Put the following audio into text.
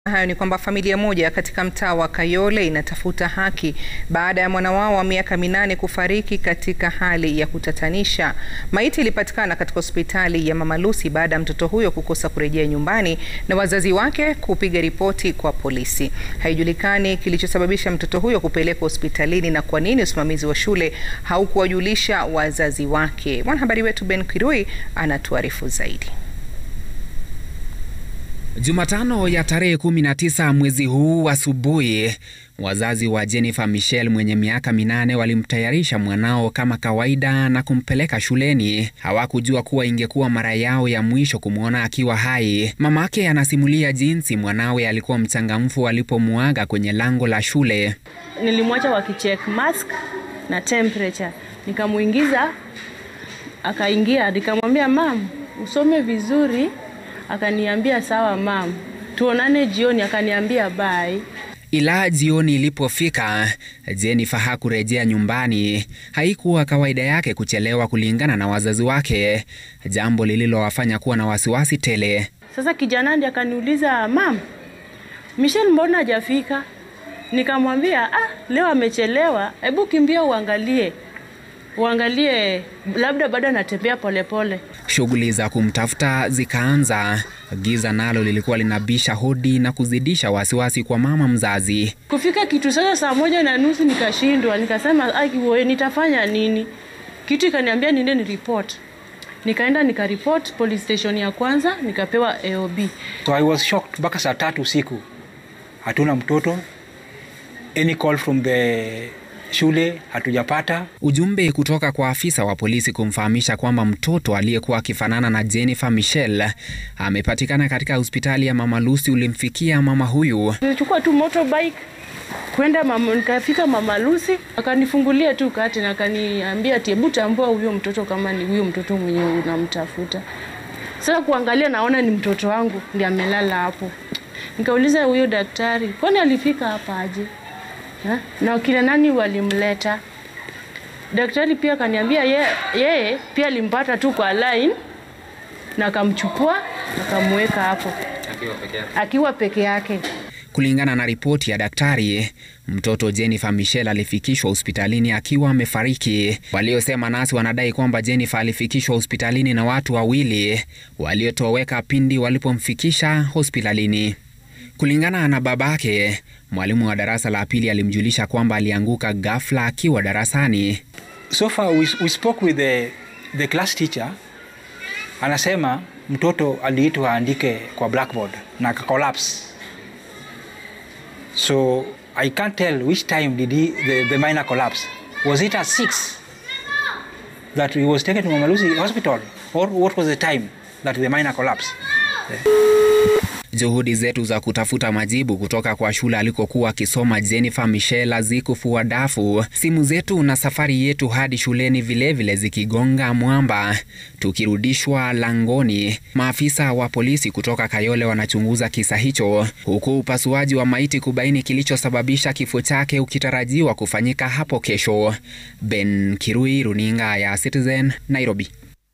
Hayo ni kwamba familia moja katika mtaa wa Kayole inatafuta haki baada ya mwana wao wa miaka minane kufariki katika hali ya kutatanisha. Maiti ilipatikana katika hospitali ya Mama Lucy baada ya mtoto huyo kukosa kurejea nyumbani na wazazi wake kupiga ripoti kwa polisi. Haijulikani kilichosababisha mtoto huyo kupelekwa hospitalini na kwa nini usimamizi wa shule haukuwajulisha wazazi wake. Mwanahabari wetu Ben Kirui anatuarifu zaidi. Jumatano ya tarehe 19 mwezi huu asubuhi, wazazi wa Jennifer Michelle mwenye miaka minane walimtayarisha mwanao kama kawaida na kumpeleka shuleni. Hawakujua kuwa ingekuwa mara yao ya mwisho kumwona akiwa hai. Mamake anasimulia jinsi mwanawe alikuwa mchangamfu alipomuaga kwenye lango la shule. Nilimwacha wakicheck mask na temperature, nikamuingiza akaingia, nikamwambia mam, usome vizuri Akaniambia sawa mam, tuonane jioni. Akaniambia bye. Ila jioni ilipofika, Jennifer hakurejea nyumbani. Haikuwa kawaida yake kuchelewa kulingana na wazazi wake, jambo lililowafanya kuwa na wasiwasi tele. Sasa kijana ndiye akaniuliza mam, Michelle mbona hajafika? Nikamwambia ah, leo amechelewa, hebu kimbia uangalie uangalie labda bado anatembea polepole. Shughuli za kumtafuta zikaanza. Giza nalo lilikuwa linabisha hodi na kuzidisha wasiwasi kwa mama mzazi. Kufika kitu sasa saa moja na nusu nikashindwa, nikasema ai, nitafanya nini? Kitu ikaniambia niende ni report. Nikaenda nikaripot police station ya kwanza, nikapewa AOB. So I was shocked. Mpaka saa tatu usiku hatuna mtoto, any call from the shule hatujapata. Ujumbe kutoka kwa afisa wa polisi kumfahamisha kwamba mtoto aliyekuwa akifanana na Jennifer Michelle amepatikana katika hospitali ya Mama Lucy ulimfikia mama huyu. Nilichukua tu motorbike kwenda mama, nikafika Mama Lucy akanifungulia tu kati na akaniambia ati hebu tambua huyo mtoto kama ni huyo mtoto mwenye unamtafuta. Sasa kuangalia naona ni mtoto wangu ndiye amelala hapo. Nikauliza huyo daktari, kwani alifika hapa aje? Ha? na kina nani walimleta? Daktari pia akaniambia yeye ye, pia alimpata tu kwa line na akamchukua akamweka hapo akiwa peke yake, akiwa peke yake. Kulingana na ripoti ya daktari, mtoto Jennifer Michelle alifikishwa hospitalini akiwa amefariki. Waliosema nasi wanadai kwamba Jennifer alifikishwa hospitalini na watu wawili waliotoweka pindi walipomfikisha hospitalini. Kulingana na babake, mwalimu wa darasa la pili alimjulisha kwamba alianguka ghafla akiwa darasani. So far we, we spoke with the, the class teacher. Anasema mtoto aliitwa aandike kwa blackboard na akacollapse. So I can't tell which time did he, the, the minor collapse. Was it at 6 that he was taken to Mama Lucy hospital or what was the time that the minor collapsed? Yeah. Juhudi zetu za kutafuta majibu kutoka kwa shule alikokuwa akisoma Jennifer Michelle hazikufua dafu, simu zetu na safari yetu hadi shuleni vilevile vile zikigonga mwamba. Tukirudishwa langoni, maafisa wa polisi kutoka Kayole wanachunguza kisa hicho, huku upasuaji wa maiti kubaini kilichosababisha kifo chake ukitarajiwa kufanyika hapo kesho. Ben Kirui, runinga ya Citizen, Nairobi.